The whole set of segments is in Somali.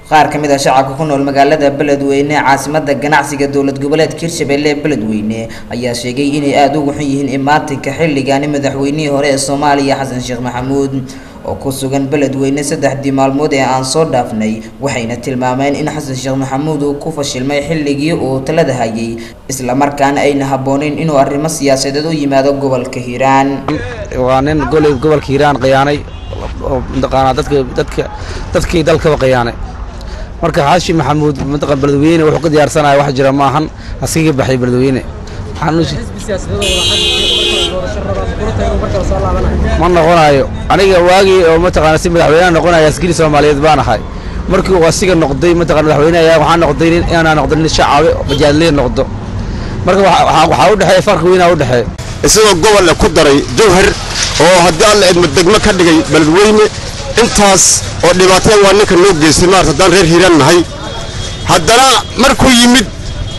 qaar ka mid ah shacabka ku nool magaalada beledweyne caasimada ganacsiga dowlad goboleedka hirshabelle ee beledweyne ayaa sheegay inay aada ugu xun yihiin imaatinka xilligaani madaxweynihii hore ee soomaaliya xasan sheekh maxamuud oo ku sugan beledweyne saddexdii maalmood ee aan soo dhaafnay waxayna tilmaameen in xasan sheekh maxamuud uu ku fashilmay xilligii uu talada hayay islamarkaana ayna habbooneyn inuu arrimo siyaasadeed u yimaado gobolka hiiraan waa nin goley gobolka hiiraan khiyaanay oo mataqaanaa dadka dadka dadkii dalkaba khiyaanay marka xaashi maxamuud mataqan beledweyne wuxuu ka diyaarsanaya wax jira maahan asigii baxay beledweyne ma noqonayo aniga waagii oo mataqaana si madaxweynaha noqonaya askari soomaaliyeed baan ahay markii uu asiga noqday mataqana madaxweyne ayaa waxaa noqday nin inaan noqdo nin shacaabe bajaadlee noqdo marka waxaa u dhexeeya farqi weynaa u dhexeeya isagoo gobolle ku daray jawhar oo haddii alla eedma degmo ka dhigay beledweyne intaas oo dhibaatada waa ninka noo geystay maarata haddaan reer hiiraan nahay haddana markuu yimid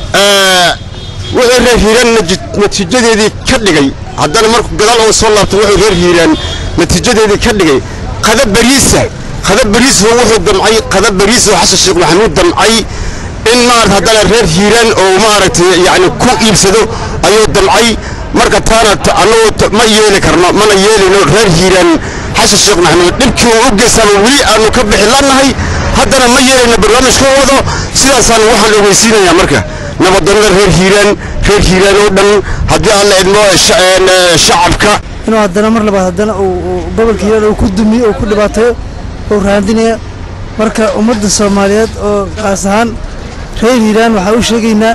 wuxuu reer hiiraan natiijadeedii ka dhigay haddana markuu gadaal oo soo laabtay wuxuu reer hiiraan natiijadeedii ka dhigay qada bariisa qada bariis wuxuu damcay qada bariis oo xasan sheekh maxamuud damcay in maarata haddana reer hiiraan oo maaragtay yacni ku iibsado ayuu damcay marka taana annagu ma yeeli karno mana yeelino reer hiiraan xasan sheekh maxamuud dhibkii uu u geystaaba weli aanu ka bixi lannahay haddana ma yeelayno barnaamijka wado sidaasaan waxaan ogeysiinayaa marka nabadonnada reer hiiraan reer hiiraan oo dhan haddii aan la idmo shacabka inuu haddana mar labaad haddana uu gobolka hiiraan uu ku dumiyo uu ku dhibaateeyo uu raandinaya marka ummadda soomaaliyeed oo qaas ahaan reer hiiraan waxaa u sheegaynaa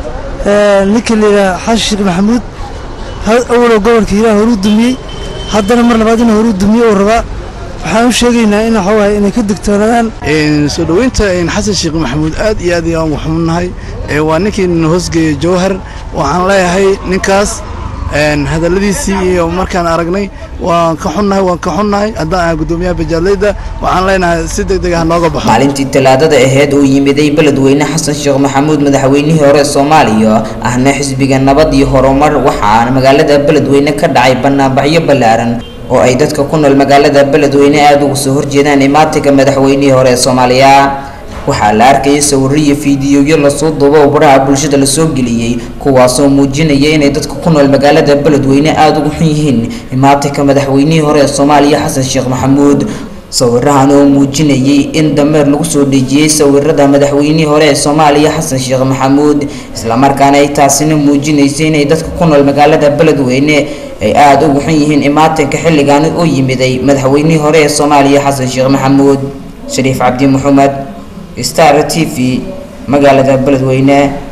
ninkii la yidhaha xasan sheekh maxamuud awalow gobolka hiiraan horuu dumiyey haddana mar labaad inuu horuu dumiyo uu rabaa waxaan u sheegaynaa in waxa waaye inay ka digtoonaadaan soo dhoweynta xasan sheekh maxamuud aad iyo aad ayaan ugu xunnahay waa ninkii na hoosgeeyey jawhar waxaan leeyahay ninkaas hadalladiisii iyo markaan aragnay waan ka xunnahay waan ka xunnahay haddaan ahay guddoomiyaha bajaadleyda waxaan leenahay si deg deg ah nooga baxo maalintii talaadada aheyd uu yimiday beledweyne xasan sheekh maxamuud madaxweynihii hore soomaaliya ahna xisbiga nabad iyo horumar waxaana magaalada beledweyne ka dhacay banaanbaxyo ballaaran oo ay dadka ku nool magaalada beledweyne aada uga soo horjeedaan imaatinka madaxweynihii hore ee soomaaliya waxaa la arkayay sawirro iyo fiidiyoyo lasoo duubo oo baraha bulshada lasoo geliyey kuwaasoo muujinaya inay dadka ku nool magaalada beledweyne aada ugu xun yihiin imaatinka madaxweynihii hore ee soomaaliya xasan sheekh maxamuud sawirahan oo muujinayay in dameer lagu soo dhejiyey sawirada madaxweynihii hore ee soomaaliya xasan sheekh maxamuud islamarkaana ay taasina muujinaysay inay dadka ku nool magaalada beledweyne ay aada ugu xun yihiin imaatinka xilligaani u yimiday madaxweynihii hore ee soomaaliya xasan sheekh maxamuud shariif cabdi maxamed star t v magaalada beledweyne